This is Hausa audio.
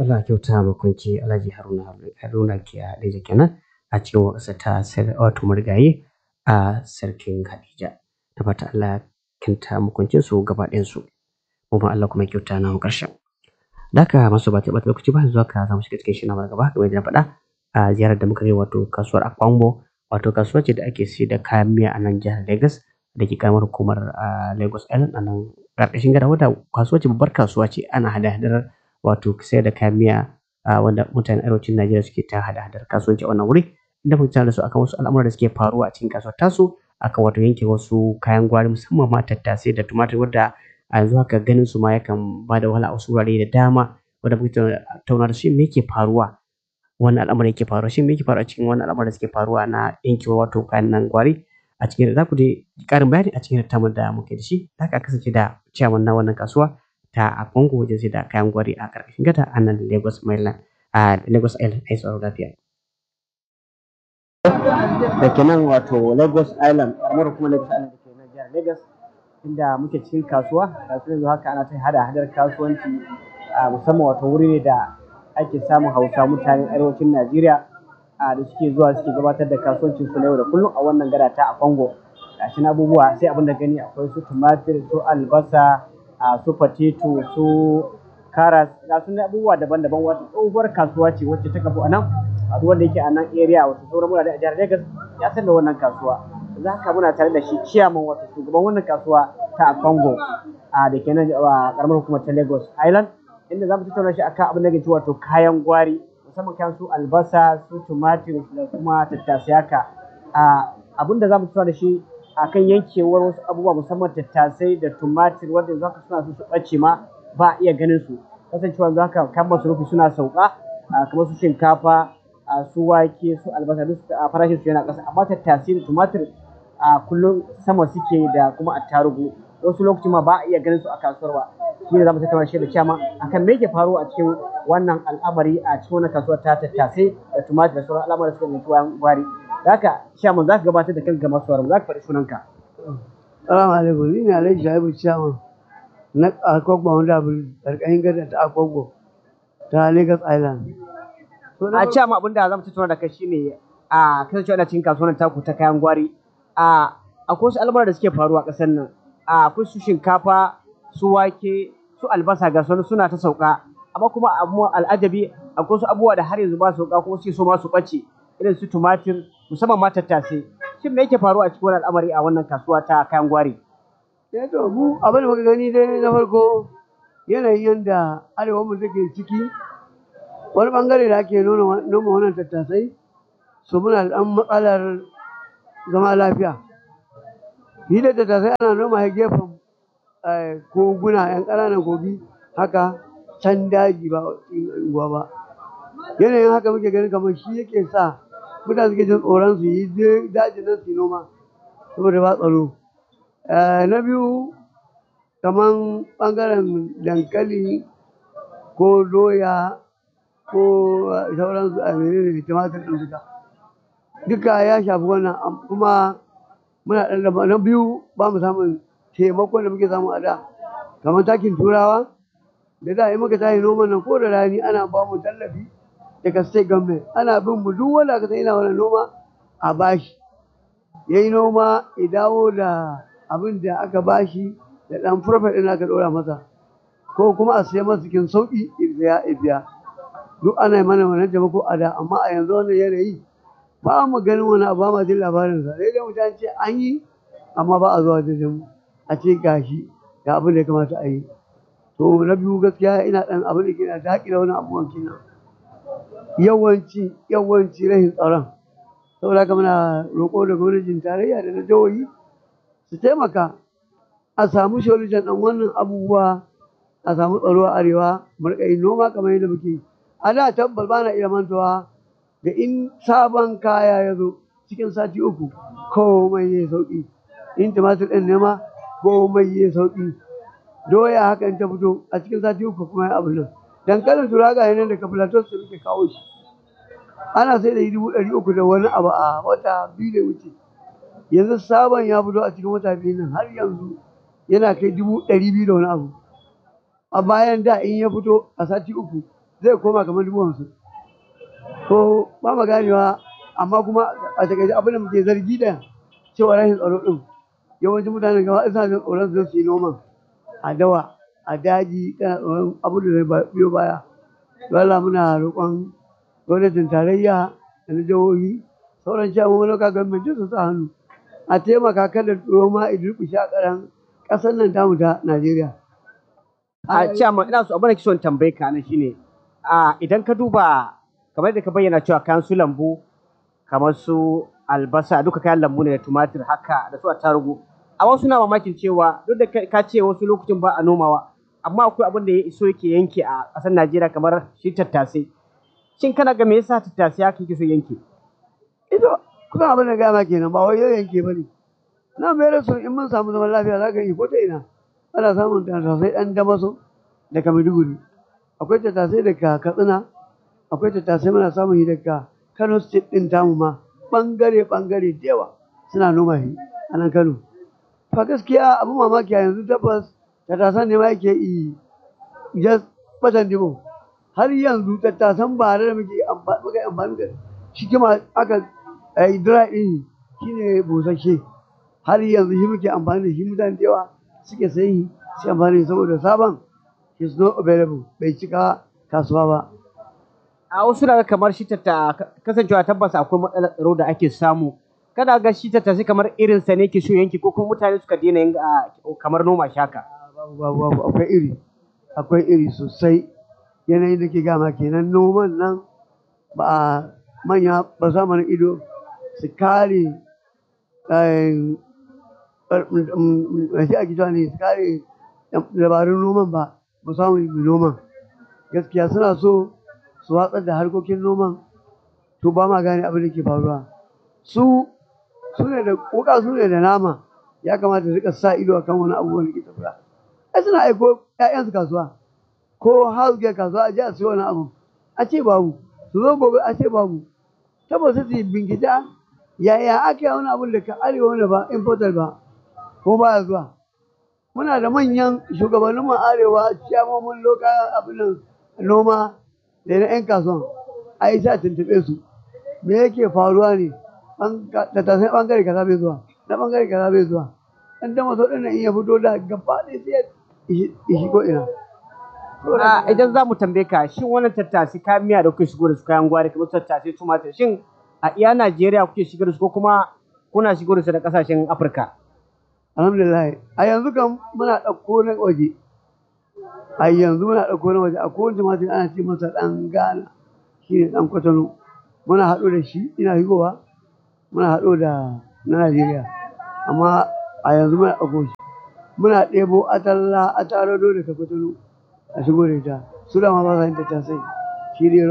Allah kyauta makunci Alhaji Haruna Haruna ke a Hadija kenan a cikin waƙarsa ta sar wato marigayi a sarkin Hadija. Da fata Allah kyauta makuncin su gaba ɗayan su. Kuma Allah kuma kyauta na ƙarshen. Da haka masu ba ta ɓata lokaci ba yanzu haka za mu shiga cikin shi na gaba kamar yadda na faɗa a ziyarar da muka yi wato kasuwar Akwango wato kasuwa ce da ake sayar da kayan miya a nan jihar Lagos da ke karamar hukumar a Lagos Island a nan ƙarƙashin gada wadda kasuwa ce babbar kasuwa ce ana hada-hadar wato sayar da kayan miya a wanda mutanen arewacin Najeriya suke ta hada-hadar kasuwanci a wannan wuri inda muka da su akan wasu al'amura da suke faruwa a cikin kasuwar tasu akan wato yanke wasu kayan gwari musamman ma tattasai da tumatir wadda a yanzu haka ganin su ma yakan ba da wahala a wasu wurare da dama wanda muke tattauna da su me yake faruwa wannan al'amarin yake faruwa shin me yake faruwa cikin wannan al'amarin da suke faruwa na yankewa wato kayan nan gwari a cikin za ku dai ƙarin bayani a cikin tattaunawar da muke da shi da aka kasance da ciyaman na wannan kasuwa ta a Congo wajen sai da kayan gwari a ƙarƙashin gada a nan Lagos Maryland a Lagos Island ai tsaro lafiya. Da ke nan wato Lagos Island kamar kuma Lagos Island da ke nan jihar Lagos inda muke cikin kasuwa kasuwar yanzu haka ana ta hada hadar kasuwanci a musamman wato wuri ne da ake samun hausa mutanen arewacin Najeriya a da suke zuwa suke gabatar da kasuwancin su na yau da kullum a wannan gada ta a Congo. Gashi abubuwa sai abin da gani akwai su tumatir su albasa a su potato su karas ga su abubuwa daban-daban wata tsohuwar kasuwa ce wacce ta kafu a nan a duk wanda yake a nan area wato sauran murare a jihar Lagos ya san da wannan kasuwa za ka muna tare da shi ciyaman wato shugaban wannan kasuwa ta Congo a da ke nan a karamar hukumar ta Lagos Island inda za mu tattauna shi akan abin da ke wato kayan gwari musamman kan su albasa su tumatir da kuma tattasai haka abin da za mu tattauna da shi akan yankewar wasu abubuwa musamman tattasai da tumatir wanda yanzu haka suna so su ɓace ma ba a iya ganin su kasancewa yanzu haka kan masarufi suna sauka kamar su shinkafa su wake su albasa duk farashin su yana ƙasa amma tattasai da tumatir a kullum sama suke da kuma attarugu wasu lokaci ma ba a iya ganin su a kasuwar ba shi ne za mu tattauna shi da ciyama akan me yake faruwa a cikin wannan al'amari a cikin wannan kasuwar ta tattasai da tumatir da sauran al'amuran da suka nufi wayan gwari da haka ciyaman za ka gabatar da kanka masu za ka faɗi sunanka. Salamu alaikum ni ne Alhaji Shaibu ciyaman na Akogbo wanda abu ƙarƙashin gada ta Akogbo ta Lagos Island. A ciyama abin da za mu tattauna da kai shine a kasancewa ana cikin kasuwar taku ta kayan gwari a akwai wasu al'amuran da suke faruwa a ƙasar nan akwai su shinkafa su wake su albasa ga sauran suna ta sauka amma kuma abu al'ajabi akwai su abubuwa da har yanzu ba su sauka kuma suke so ma su ɓace irin su tumatir musamman ma tattasai shin me yake faruwa a cikin wannan al'amari a wannan kasuwa ta kayan gwari Ya to mu abin da muka gani dai na farko yanayin yadda arewa mu take ciki wani bangare da ake noma wannan tattasai su muna da ɗan matsalar zama lafiya shi da tattasai ana noma ya gefen koguna yan ƙananan kogi haka can daji ba unguwa ba yanayin haka muke ganin kamar shi yake sa mutane suke jin tsoron su yi dajin nan su noma saboda ba tsaro na biyu kamar ɓangaren dankali ko doya ko sauransu a menene tumatir ɗin duka duka ya shafi wannan kuma muna ɗan na biyu ba mu samun taimakon da muke samu a da kamar takin turawa da da in muka tashi noman nan ko da rani ana ba mu tallafi daga state government ana bin mu duk wanda aka san yana wannan noma a bashi ya yi noma ya dawo da abin da aka bashi da ɗan profit ɗin aka ɗora masa ko kuma a siya masa cikin sauƙi ya biya duk ana yi mana wannan taimako a da amma a yanzu wannan yanayi ba mu ganin wani abu ba ma jin labarinsa sai dai mutane ce an yi amma ba a zuwa da mu a ce gashi ga abin da ya kamata a yi to na biyu gaskiya ina ɗan abin da ke na daƙile wani abubuwan kenan yawanci yawanci rashin tsaron saboda haka muna roƙo da gwamnatin tarayya da na jihohi su taimaka a samu solution ɗan wannan abubuwa a samu tsaro a arewa mu riƙa yin noma kamar yadda muke a da tabbas ba na iya mantawa da in sabon kaya ya zo cikin sati uku komai ya sauƙi in tumatir ɗin nema komai ya sauƙi doya haka in ta fito a cikin sati uku kuma ya abu nan dankalin turaga ne daga plateau su muke kawo shi ana sai da dubu ɗari uku da wani abu a wata biyu da wuce yanzu sabon ya fito a cikin wata biyu nan har yanzu yana kai dubu ɗari biyu da wani abu a bayan da in ya fito a sati uku zai koma kamar dubu hamsin ko ba mu ganewa amma kuma a takaice abin da muke zargi da cewa rashin tsaro din yawancin mutanen gaba suna jin tsoron su su yi noman a dawa a daji kana tsoron abu da zai biyo baya wala muna roƙon gwamnatin tarayya da na jihohi sauran shamun local government su sa hannu a taimaka kada noma a durƙushe a ƙaran ƙasar nan tamu ta Najeriya. a chairman ina so abin da kison tambaye ka nan shine a idan ka duba kamar da ka bayyana cewa kayan su lambu kamar su albasa duka kayan lambu ne da tumatir haka da su attarugu a wasu na mamakin cewa duk da ka ce wasu lokacin ba a nomawa amma akwai abin da ya iso yake yanke a ƙasar Najeriya kamar shi tattasai shin kana ga me yasa tattasai haka yake so yanke Ito kuma abin da gama kenan ba wai yau yanke ba ne. Na mai rasu in mun samu zaman lafiya za ka yi ko ta ina. Ana samun tattasai ɗan damaso daga Maiduguri. Akwai tattasai daga Katsina. Akwai tattasai muna samun yi daga Kano State ɗin tamu ma. Ɓangare-ɓangare da yawa suna noma shi a nan Kano. Fa gaskiya abin mamaki a yanzu tabbas tattasan ne ma yake yi just batan dimo. Har yanzu tattasan ba da muke amfani da shi kuma aka yi dry ɗin shi ne busasshe har yanzu shi muke amfani da shi mutane da yawa suke sayi su amfani saboda sabon is not available bai cika kasuwa ba a wasu daga kamar shi tatta kasancewa tabbas akwai matsalar tsaro da ake samu kada ga shi tatta sai kamar irin sa ne ke so yanki ko kuma mutane suka daina yin kamar noma shaka babu babu babu akwai iri akwai iri sosai yanayin da ke gama kenan noman nan ba a manya ba sa mana ido su kare shi a gida ne su kare dabarun noman ba ba samu yi noman gaskiya suna so su watsar da harkokin noman to ba ma gane abin da ke faruwa su su ne da kuka su ne da nama ya kamata su rika sa ido akan wani abubuwan da ke tafiya ai suna aiko ƴaƴansu kasuwa ko house girl kasuwa a je a siyo wani abu a ce babu su zo gobe a ce babu tabbas su yi binkita yaya aka yi wani abun da ka arewa wani ba importer ba ko ba zuwa muna da manyan shugabannin mu arewa ciyamomin lokacin abin nan noma da na 'yan kasuwan a yi sa tuntuɓe su me yake faruwa ne da tasai ɓangare kaza bai zuwa na ɓangare kaza bai zuwa ɗan dama so ɗin in ya fito da gaba ɗaya sai ya shigo ina idan za mu tambaye ka shin wannan tattasi kayan miya da kuke shigo da su kayan gwari kamar tattasi tumatir shin a iya Najeriya kuke shigar da su ko kuma kuna shigo da su da kasashen Afirka alhamdulillah a yanzu kan muna ɗauko na waje a yanzu muna ɗauko na waje a kowane tumatir ana ce masa ɗan Ghana shi ne ɗan kwatano muna haɗo da shi ina shigowa muna haɗo da na Najeriya amma a yanzu muna ɗauko shi muna ɗebo atalla atarado daga kwatano a shigo da ita su da ma ba sa yin tattasai shi ne